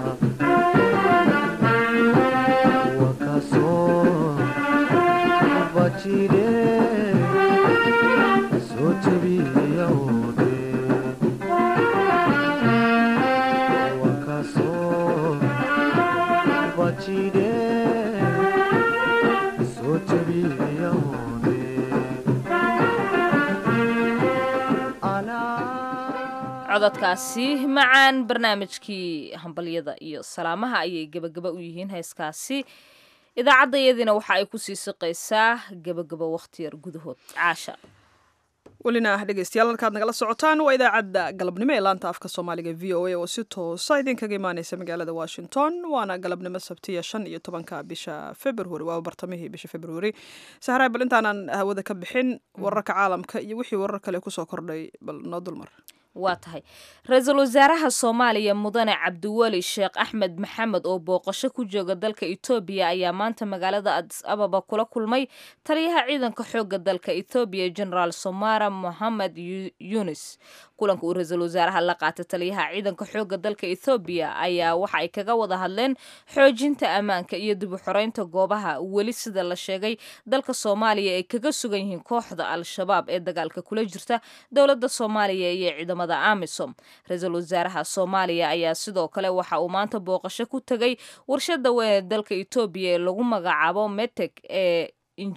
cododkaasi macaan barnaamijkii hambalyada iyo salaamaha ayay gebagaba u yihiin heeskaasi idaacadayadiina waxa ay kusii siqaysaa gebagaba wakhtiyar gudahood caasha welina ah dhegeystayaal halkaad nagala socotaan waa idaacadda galabnimo ee laanta afka soomaaliga v o a oo si toosa idinkaga imaaneysa magaalada washington waana galabnimo sabtiya shan iyo tobanka bisha february waa bartamihii bisha february sahraay bal intaanan hawada ka bixin wararka caalamka iyo wixii warar kale kusoo kordhay bal noo dulmar waa tahay ra-iisul wasaaraha soomaaliya mudane cabdiweli sheekh axmed maxamed oo booqasho ku jooga dalka etoobiya ayaa maanta magaalada adis ababa kula kulmay taliyaha ciidanka xoogga dalka ethoobiya generaal somara mohamed yunis kulanka uu ra-iisul wasaaraha la qaatay taliyaha ciidanka xoogga dalka ethoobiya ayaa waxa ay kaga wada hadleen xoojinta ammaanka iyo dib u xoreynta goobaha weli sida la sheegay dalka soomaaliya ay kaga sugan yihiin kooxda al-shabaab ee dagaalka kula jirta dowladda soomaaliya iyo ciidamada amisom ra-iisul wasaaraha soomaaliya ayaa sidoo kale waxa uu maanta booqasho ku tegay warshada weyn ee dalka etoobiya ee lagu magacaabo meteg ee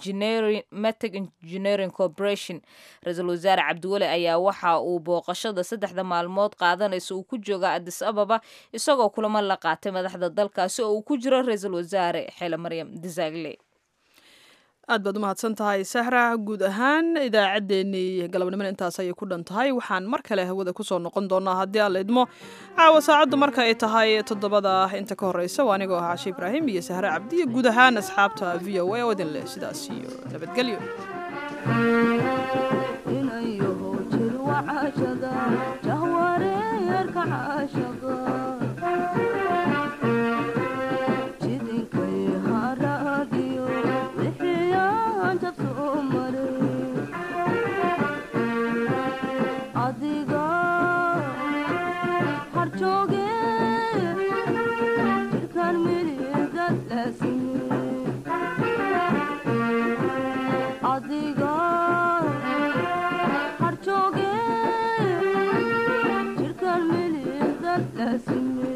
meteg engineering corporation ra-iisul wasaare cabdiweli ayaa waxa uu booqashada saddexda maalmood qaadanaysa uu ku jooga adis ababa isagoo kulamo la qaatay madaxda dalkaasi oo uu ku jiro ra-iisul wasaare xeele maryam disagle aad baad u mahadsan tahay sahra guud ahaan idaacaddeenii galabnimona intaas ayay ku dhan tahay waxaan mar kale hawada kusoo noqon doonaa haddii aan la idmo caawa saacaddu marka ay tahay toddobada inta ka horreysa waa anigoo ahaa cashe ibraahim iyo sahre cabdi iyo guud ahaan asxaabta v o a oo idin leh sidaas iyo nabadgelyo inayaho jirwa cashada jahwareerka caashaqa jidinkay haraadiyo wixiyaan jabsoo maray adiga harjooge jirkaan miligad laasime adiga harjooge jirkaan miligad laasime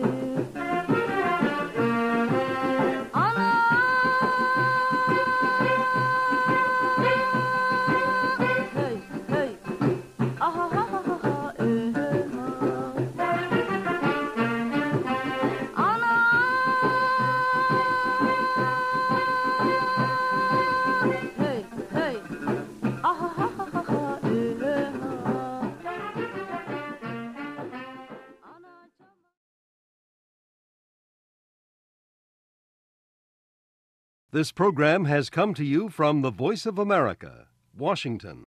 This program has come to you from the Voice of America, Washington.